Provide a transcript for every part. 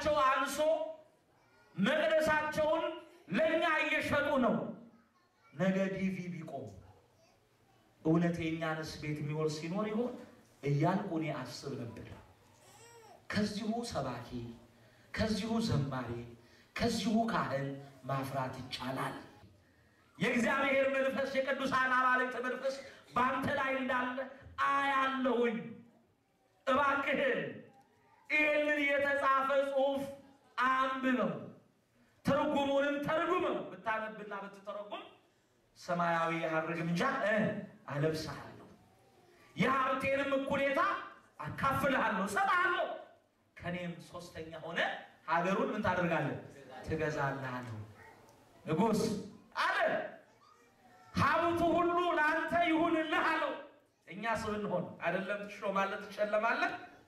ገንዘባቸው አንሶ መቅደሳቸውን ለእኛ እየሸጡ ነው። ነገ ዲቪ ቢቆም እውነት የእኛንስ ቤት የሚወርስ ሲኖር ይሆን እያልኩ እኔ አስብ ነበር። ከዚሁ ሰባኪ፣ ከዚሁ ዘማሪ፣ ከዚሁ ካህን ማፍራት ይቻላል። የእግዚአብሔር መንፈስ የቅዱሳን አማልክት መንፈስ በአንተ ላይ እንዳለ አያለሁኝ። እባክህን ይህንን የተጻፈ ጽሑፍ አንብበው፣ ትርጉሙንም ተርጉመው። ብታነብና ብትተረጉም ሰማያዊ የሐር ግምጃ አለብስሃለሁ፣ የሀብቴንም እኩሌታ አካፍልሃለሁ፣ እሰጥሃለሁ። ከኔም ሶስተኛ ሆነ ሀገሩን ምን ታደርጋለህ? ትገዛለህ አለው። ንጉሥ አለ ሀብቱ ሁሉ ለአንተ ይሁንልህ አለው። እኛስ ብንሆን አይደለም ትሾማለህ፣ ትሸለማለህ።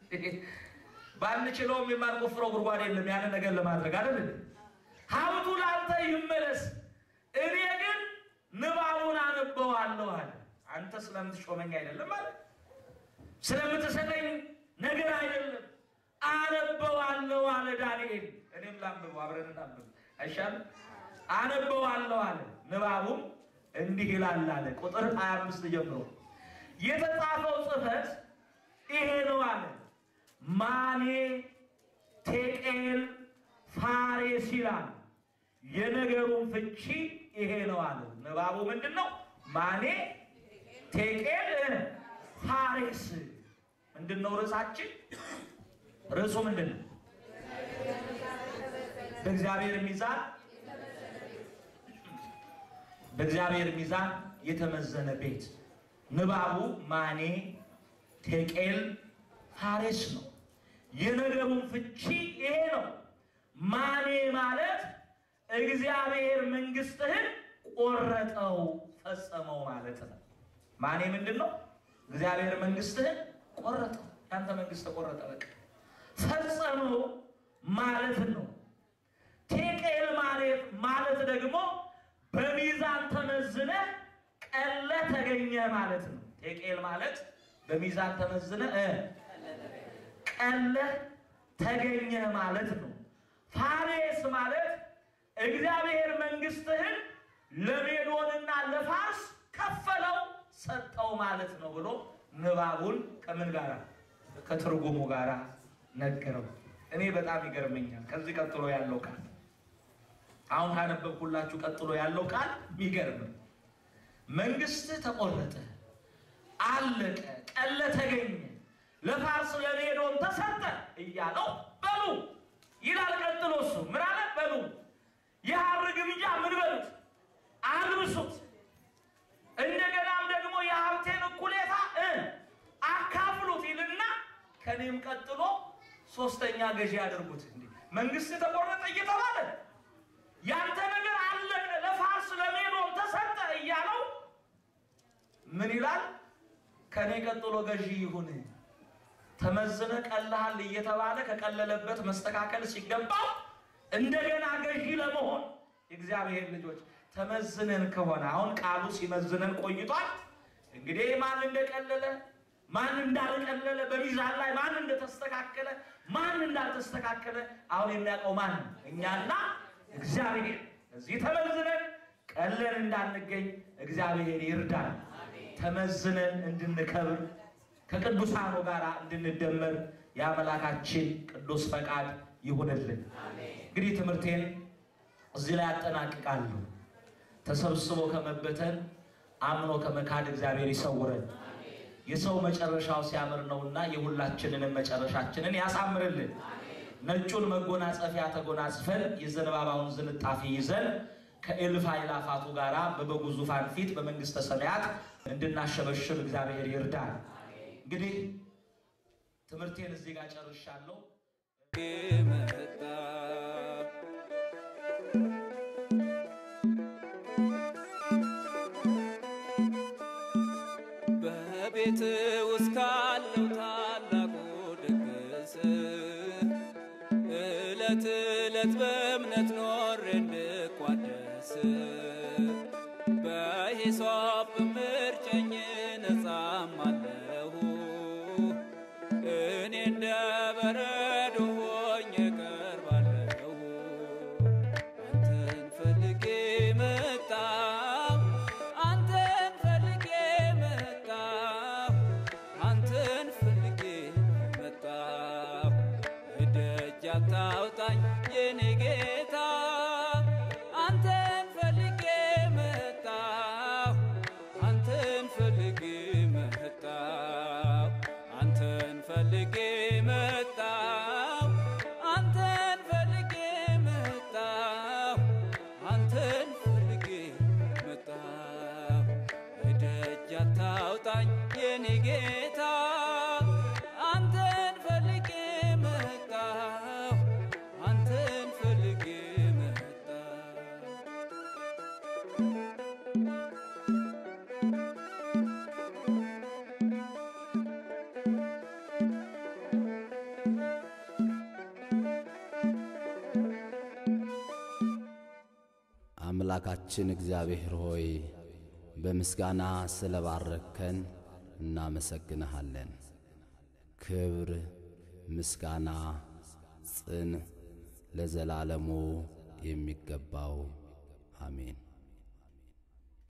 ባንችለውም የማንቆፍረው ጉድጓድ የለም ያንን ነገር ለማድረግ አይደል? ሀብቱ ለአንተ ይመለስ፣ እኔ ግን ንባቡን አነበዋለሁ አለ። አንተ ስለምትሾመኝ አይደለም አለ፣ ስለምትሰጠኝ ነገር አይደለም አነበዋለሁ አለ ዳንኤል። እኔም ላንብበው፣ አብረን እናንብብ አይሻልም? አነበዋለሁ አለ። ንባቡም እንዲህ ይላል አለ ቁጥር 25 ጀምሮ የተጻፈው ጽሕፈት ይሄ ነው አለ። ማኔ ቴቄል ፋሬስ ይላል። የነገሩን ፍቺ ይሄ ነው አለ። ንባቡ ምንድን ነው? ማኔ ቴቄል ፋሬስ ምንድን ነው ርዕሳችን? ርዕሱ ምንድን ነው? በእግዚአብሔር ሚዛን በእግዚአብሔር ሚዛን የተመዘነ ቤት። ንባቡ ማኔ ቴቄል ፋሬስ ነው። የነገሩን ፍቺ ይሄ ነው። ማኔ ማለት እግዚአብሔር መንግስትህን ቆረጠው ፈጸመው ማለት ነው። ማኔ ምንድን ነው? እግዚአብሔር መንግስትህን ቆረጠው። ያንተ መንግስት ተቆረጠ፣ በቃ ፈጸመው ማለት ነው። ቴቄል ማለት ማለት ደግሞ በሚዛን ተመዝነ ቀለ ተገኘ ማለት ነው። ቴቄል ማለት በሚዛን ተመዝነ ቀለ ተገኘ ማለት ነው። ፋሬስ ማለት እግዚአብሔር መንግስትህን ለሜዶንና ለፋርስ ከፈለው ሰጠው ማለት ነው ብሎ ንባቡን ከምን ጋራ ከትርጉሙ ጋራ ነገረው። እኔ በጣም ይገርመኛል። ከዚህ ቀጥሎ ያለው ቃል አሁን ካነበብኩላችሁ ቀጥሎ ያለው ቃል የሚገርም መንግስት ተቆረጠ፣ አለቀ፣ ቀለ ተገኘ፣ ለፋርስ ለሜዶን ተሰጠ እያለው በሉ ይላል። ቀጥሎ እሱ ምን አለ? በሉ የሐር ግምጃ ምን በሉት አልብሱት፣ እንደገናም ደግሞ የሀብቴን እኩሌታ አካፍሉት ይልና ከኔም ቀጥሎ ሶስተኛ ገዢ ያደርጉት። እንዲህ መንግስት ተቆረጠ እየተባለ ያንተ ነገር አለቀ፣ ለፋርስ ለሜዶን ተሰጠ እያለው ምን ይላል? ከኔ ቀጥሎ ገዢ ይሁን። ተመዝነ ቀልሃል እየተባለ ከቀለለበት መስተካከል ሲገባው እንደገና ገዢ ለመሆን የእግዚአብሔር ልጆች ተመዝነን ከሆነ አሁን ቃሉ ሲመዝነን ቆይቷል። እንግዲህ ማን እንደቀለለ ማን እንዳልቀለለ በሚዛን ላይ ማን እንደተስተካከለ ማን እንዳልተስተካከለ አሁን የሚያውቀው ማን? እኛና እግዚአብሔር። እዚህ ተመዝነን ቀለን እንዳንገኝ እግዚአብሔር ይርዳል። ተመዝነን እንድንከብር ከቅዱሳኑ ጋር እንድንደመር የአምላካችን ቅዱስ ፈቃድ ይሁንልን። እንግዲህ ትምህርቴን እዚህ ላይ አጠናቅቃለሁ። ተሰብስቦ ከመበተን አምኖ ከመካድ እግዚአብሔር ይሰውረን። የሰው መጨረሻው ሲያምር ነውና የሁላችንንም መጨረሻችንን ያሳምርልን። ነጩን መጎናጸፊያ ተጎናጽፈን የዘንባባውን ዝንጣፊ ይዘን ከእልፍ አእላፋቱ ጋር በበጉ ዙፋን ፊት በመንግስተ ሰማያት እንድናሸበሽብ እግዚአብሔር ይርዳል። እንግዲህ ትምህርቴን እዚህ ጋር ጨርሻለሁ። መጣ በቤት ውስጥ ካለው ታላቁ ድግስ እለት እለት በእምነት ኖሬ እንድቋደስ በሂሶጵ ምርጨኝ ነጻማለሁ እኔ እንደ በረዶ ሆኜ ቀርባ አታውጣኝ የኔ ጌታ አንተን ፈልጌ መጣሁ አንተን ፈልጌ መጣሁ አንተን ፈልጌ መጣሁ አንተን ፈልጌ መጣሁ አንተን ፈልጌ መጣሁ እደጅ አታውጣኝ የኔ ጌታ አንተን ፈልጌ መጣሁ አንተን ፈልጌ መጣሁ አምላካችን እግዚአብሔር ሆይ በምስጋና ስለባረከን እናመሰግንሃለን። ክብር፣ ምስጋና፣ ጽን ለዘላለሙ የሚገባው አሜን።